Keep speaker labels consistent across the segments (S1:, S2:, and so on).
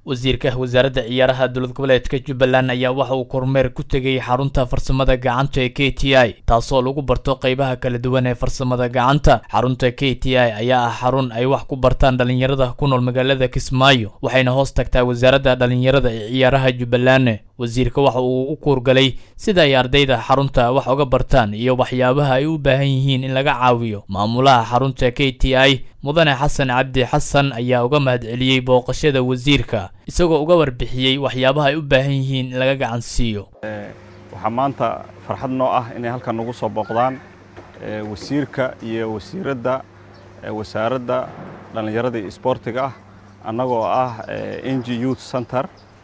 S1: wasiirka wasaaradda ciyaaraha dowlad goboleedka jubbaland ayaa waxa uu kormeer ku tegay xarunta farsamada gacanta ee k t i taasoo lagu barto qeybaha kala duwan ee farsamada gacanta xarunta k t i ayaa ah xarun ay wax ku bartaan dhalinyarada ku nool magaalada kismaayo waxayna hoos tagtaa wasaaradda dhalinyarada ee ciyaaraha jubbaland wasiirka waxa uu u kuurgalay sida ay ardayda xarunta wax uga bartaan iyo waxyaabaha ay u baahan yihiin in laga caawiyo maamulaha xarunta k t i mudane xasan cabdi xasan ayaa uga mahadceliyey booqashada wasiirka isagoo uga warbixiyey waxyaabaha ay u baahan yihiin in laga gacan siiyo
S2: waxaa maanta farxad noo ah inay halkan nagu soo booqdaan wasiirka iyo wasiiradda wasaaradda dhallinyarada iyo isboortiga ah annagoo ah n g youth center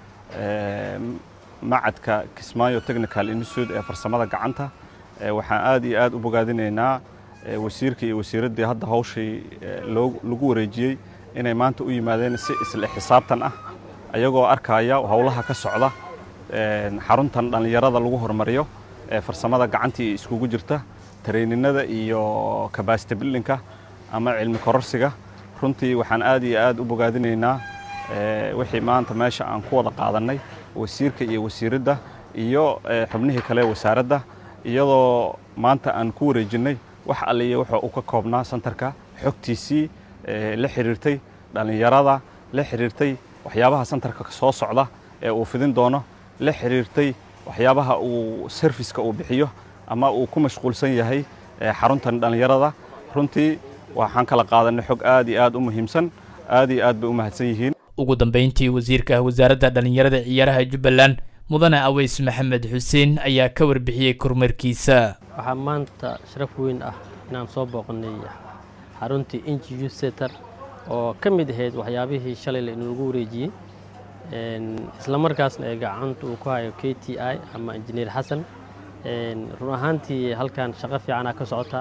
S2: macadka kismaayo technical institute ee farsamada gacanta waxaan aad iyo aad u bogaadinaynaa wasiirka iyo wasiiraddii hadda hawshii lagu wareejiyey inay maanta u yimaadeen si isle xisaabtan ah ayagoo arkaya howlaha ka socda xaruntan dhallinyarada lagu hormariyo ee farsamada gacantii iskugu jirta tareyninada iyo kabasity bildinka ama cilmi kororsiga runtii waxaan aad iyo aad u bogaadinaynaa wixii maanta meesha aan ku wada qaadannay wasiirka iyo wasiiradda iyo xubnihii kale wasaaradda iyadoo maanta aan ku wareejinnay wax alliya wuxuu u ka koobnaa santarka xogtiisii la xidhiirtay dhallinyarada la xidhiirtay waxyaabaha santarka soo socda ee uu fidin doono la xidhiirtay waxyaabaha uu serviska uu bixiyo ama uu ku mashquulsan yahay xaruntan dhallinyarada runtii waxaan kala qaadanay xog aad iyo aad u muhiimsan aad iyo aad bay u mahadsan yihiin
S1: ugu dambeyntii wasiirka wasaaradda dhallinyarada ciyaaraha jubbaland mudane aweys maxamed xuseen ayaa ka warbixiyey kormeerkiisa
S3: waxaa maanta sharaf weyn ah inaan soo booqnay xaruntii inji youth center oo ka mid ahayd waxyaabihii shalay lagu wareejiyey isla markaasna ee gacanta uu ku hayo k t i ama injineer xasan run ahaantii halkan shaqo fiicanaa ka socota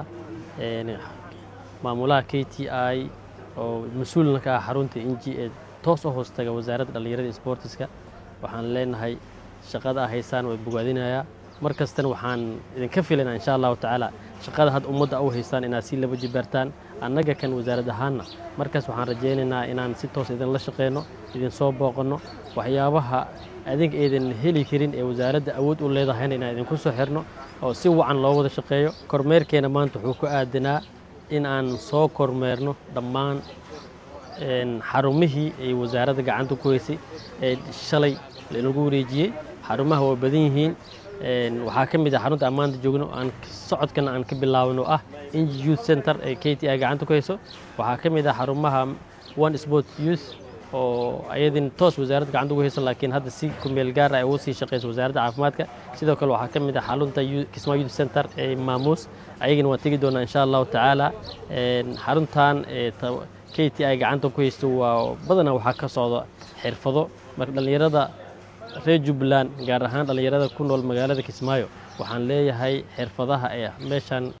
S3: maamulaha k t i oo mas-uulna ka ah xarunta inji ee toos u hoostaga wasaaradda dhallinyarada sboortiska waxaan leenahay shaqada a haysaan way bogaadinayaa mar kastana waxaan idinka filaynaa insha allahu tacaala shaqada hadda ummadda u haysaan inaad si laba jibaartaan annaga kan wasaarad ahaanna markaas waxaan rajaynaynaa inaan si toos idinla shaqeyno idinsoo booqanno waxyaabaha adinka aydan heli karin ee wasaaradda awood u leedahayna inaan idinku soo xirno oo si wacan loo wada shaqeeyo kormeerkeena maanta wuxuu ku aadanaa in aan soo kormeerno dhammaan xarumihii ay wasaaradda gacanta ku haysay ee shalay lagu wareejiyey xarumaha waa badan yihiin waxaa ka mid ah xarunta ammaanta joogno aan socodkana aan ka bilaabno ah inji youth center ee k t i gacanta ku hayso waxaa ka mid ah xarumaha one sport youth oo ayadin toos wasaaradda gacanta ugu hayso laakiin hadda si kumeel gaar ah ay ugu sii shaqeyso wasaaradda caafimaadka sidoo kale waxaa ka mid ah xarunta kismaa youth center ee maamuus ayagana waan tegi doonaa insha allahu tacaala xaruntan k t i gacanta ku haysto waa badanaa waxaa ka socda xirfado marka dhallinyarada reer jubbaland gaar ahaan dhallinyarada ku nool magaalada kismaayo waxaan leeyahay xirfadaha ee meeshan